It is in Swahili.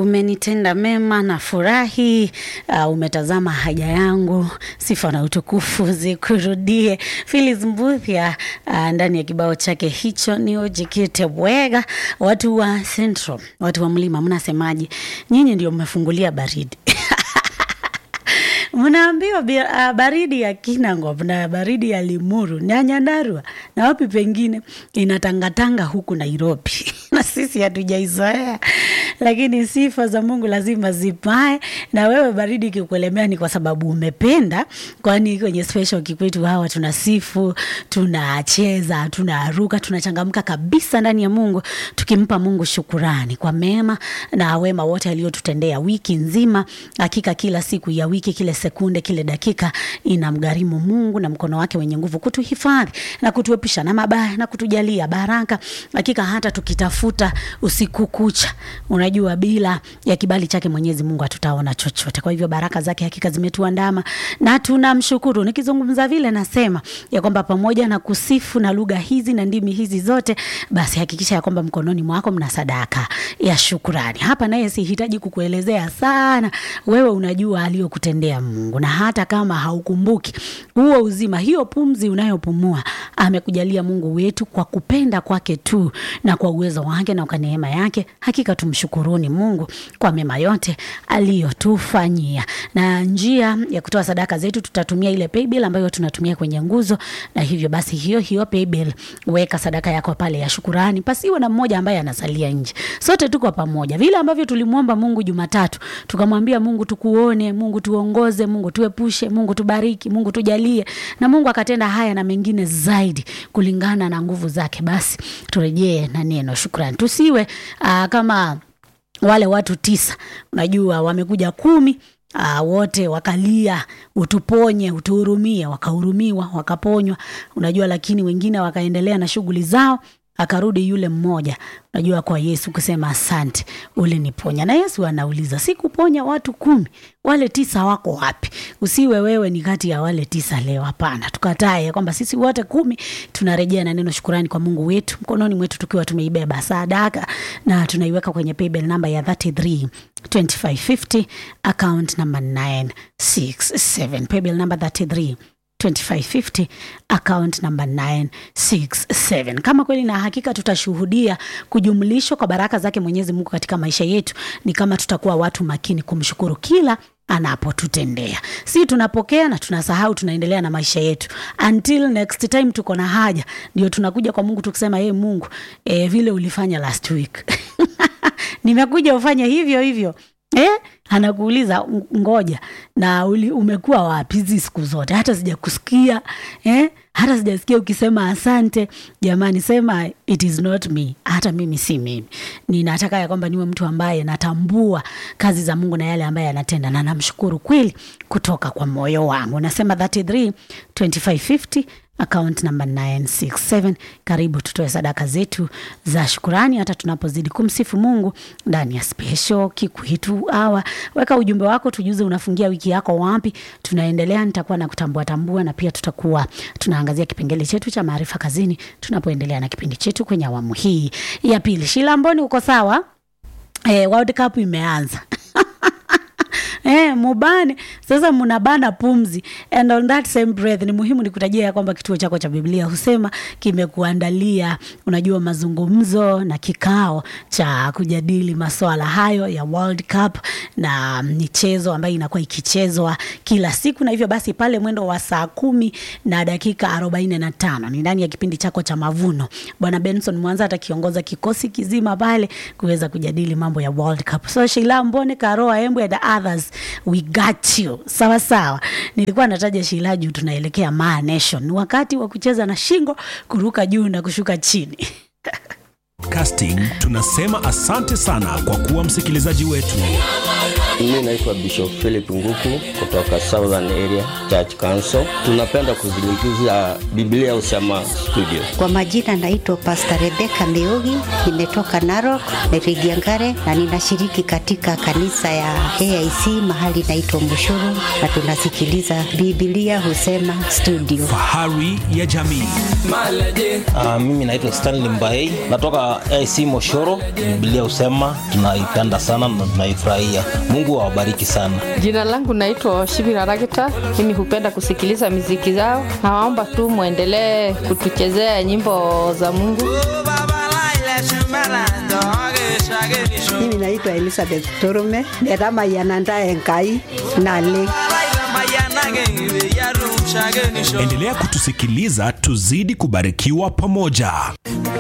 umenitenda mema na furahi. Uh, umetazama haja yangu, sifa na utukufu zikurudie. Phyllis Mbuthia uh, ndani ya kibao chake hicho ni ujikite bwega. Watu wa Central, watu wa mlima, mnasemaje? Nyinyi ndio mmefungulia baridi mnaambiwa bi- ah, baridi ya Kinangop na baridi ya Limuru na Nyandarua na wapi pengine inatangatanga huku Nairobi na sisi hatujaizoea, lakini sifa za Mungu lazima zipae. Na wewe baridi ikikuelemea ni kwa sababu umependa, kwani kwenye special kikwetu hawa tunasifu, tunacheza, tunaruka, tunachangamka kabisa ndani ya Mungu, tukimpa Mungu shukurani kwa mema na wema wote aliotutendea wiki nzima. Hakika kila siku ya wiki, kile sekunde, kile dakika inamgharimu Mungu na mkono wake wenye nguvu kutuhifadhi na kutuepusha na mabaya na kutujalia baraka. Hakika hata tukitafuta usiku kucha, unajua bila ya kibali chake Mwenyezi Mungu hatutaona chochote. Kwa hivyo baraka zake hakika zimetuandama na tunamshukuru. Nikizungumza vile nasema ya kwamba pamoja na kusifu na lugha hizi na ndimi hizi zote, basi hakikisha ya kwamba mkononi mwako mna sadaka ya shukurani. Hapa naye sihitaji kukuelezea sana, wewe unajua aliyokutendea Mungu, na hata kama haukumbuki huo uzima, hiyo pumzi unayopumua amekujalia Mungu wetu kwa kupenda kwake tu na kwa uwezo wake na kwa neema yake. Hakika tumshukuruni Mungu kwa mema yote aliyotufanyia. Na njia ya kutoa sadaka zetu tutatumia ile paybill ambayo tunatumia kwenye nguzo, na hivyo basi hiyo hiyo paybill, weka sadaka yako pale ya shukurani, pasiwe na mmoja ambaye anasalia nje. Sote tuko pamoja, vile ambavyo tulimwomba Mungu Jumatatu, tukamwambia Mungu tukuone, Mungu tuongoze, Mungu tuepushe, Mungu tubariki, Mungu tujalie, na Mungu akatenda haya na mengine zaidi kulingana na nguvu zake. Basi turejee na neno shukrani, tusiwe aa, kama wale watu tisa, unajua wamekuja kumi Uh, wote wakalia utuponye, utuhurumie, wakahurumiwa, wakaponywa, unajua, lakini wengine wakaendelea na shughuli zao. Akarudi yule mmoja, unajua, kwa Yesu kusema asante, uliniponya. Na Yesu anauliza sikuponya watu kumi, wale tisa wako wapi? Usiwe wewe ni kati ya wale tisa leo. Hapana, tukatae kwamba sisi wote kumi tunarejea na neno shukurani kwa Mungu wetu mkononi mwetu, tukiwa tumeibeba sadaka na tunaiweka kwenye paybill namba ya 33 2550 account number 967 paybill number 33 2550 account number 967. Kama kweli na hakika tutashuhudia kujumlishwa kwa baraka zake Mwenyezi Mungu katika maisha yetu, ni kama tutakuwa watu makini kumshukuru kila anapotutendea. Si tunapokea na tunasahau, tunaendelea na maisha yetu until next time tuko na haja, ndio tunakuja kwa Mungu tukisema, hey, Mungu eh, vile ulifanya last week nimekuja ufanye hivyo hivyo eh? Anakuuliza ngoja, na uli, umekuwa wapi hizi siku zote? Hata sijakusikia eh? hata sijasikia ukisema asante. Jamani, sema it is not me, hata mimi si mimi. Ninataka ya kwamba niwe mtu ambaye natambua kazi za Mungu na yale ambaye anatenda, na namshukuru kweli kutoka kwa moyo wangu. Nasema 33 2550 account number 967. Karibu tutoe sadaka zetu za shukurani, hata tunapozidi kumsifu Mungu ndani ya special kikwitu hawa. Weka ujumbe wako, tujuze unafungia wiki yako wapi. Tunaendelea, nitakuwa na kutambua tambua, na pia tutakuwa tunaangazia kipengele chetu cha maarifa kazini tunapoendelea na kipindi chetu kwenye awamu hii ya pili. Shilamboni, uko sawa? Eh, World Cup imeanza Eh, mubane sasa, mnabana pumzi. And on that same breath, ni muhimu nikutajia ya kwamba kituo chako cha Biblia husema kimekuandalia, unajua, mazungumzo na kikao cha kujadili masuala hayo ya World Cup na michezo ambayo inakuwa ikichezwa kila siku, na hivyo basi pale mwendo wa saa kumi na dakika arobaini na tano ni ndani ya kipindi chako cha Mavuno. Bwana Benson Mwanza atakiongoza kikosi kizima pale kuweza kujadili mambo ya World Cup. So Sheila Mbone, Karoa Embu and others we got you. Sawa sawa, nilikuwa nataja Sheila juu tunaelekea Ma Nation, ni wakati wa kucheza na shingo, kuruka juu na kushuka chini. Casting tunasema asante sana kwa kuwa msikilizaji wetu. Mimi naitwa Bishop Philip Nguku kutoka Southern Area Church Council. Tunapenda kuzindukiza Biblia Usema Studio. Kwa majina naitwa Pastor Rebecca Meugi, nimetoka Narok, Rigiangare na ninashiriki katika kanisa ya AIC mahali naitwa Mushuru na tunasikiliza Biblia Husema Studio. Fahari ya jamii. Uh, mimi naitwa Stanley Mbaei natoka ya AC Moshoro. Biblia husema tunaipenda sana na tunaifurahia. Mungu awabariki sana. Jina langu naitwa Shibira Ragita. Mimi hupenda kusikiliza miziki zao. Nawaomba tu mwendelee kutuchezea nyimbo za Mungu. Mimi naitwa Elizabeth Torume netamayananda enkai nale Endelea kutusikiliza tuzidi kubarikiwa pamoja.